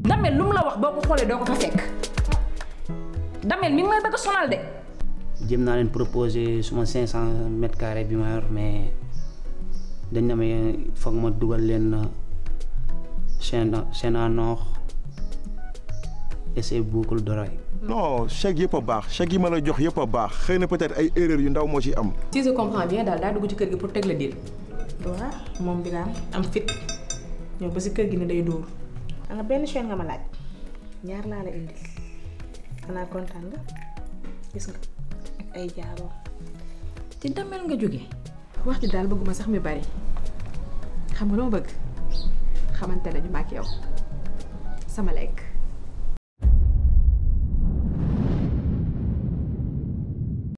damel lu mu la wax boo ko xoolee doo ko fa fekk damel mi ngi may bëgg a sonal de jëm naa leen proposer suma 500 mètres carrés bi ma yor mais dañ na may foog ma dugal leen chaîne chaîne en or et ses boucles d'oreilles. non chèque yëpp a baax chèque yi ma la jox yëpp a baax xëy na peut-être ay erreurs yu ndaw moo ci am. si je comprends bien daal daa dugg ci kër gi pour teg la dil waaw moom bi daal am fit ñëw ba si kër gi ne day dóor da nga benn chaîne nga ma laaj ñaar laa la indil xanaa kontaan nga gis nga ak ay jaaroo ci damel nga jóge wax ji daal bëgguma sax mi bari xam nga loo bëgg xamante nañu ma ak yow sama lekk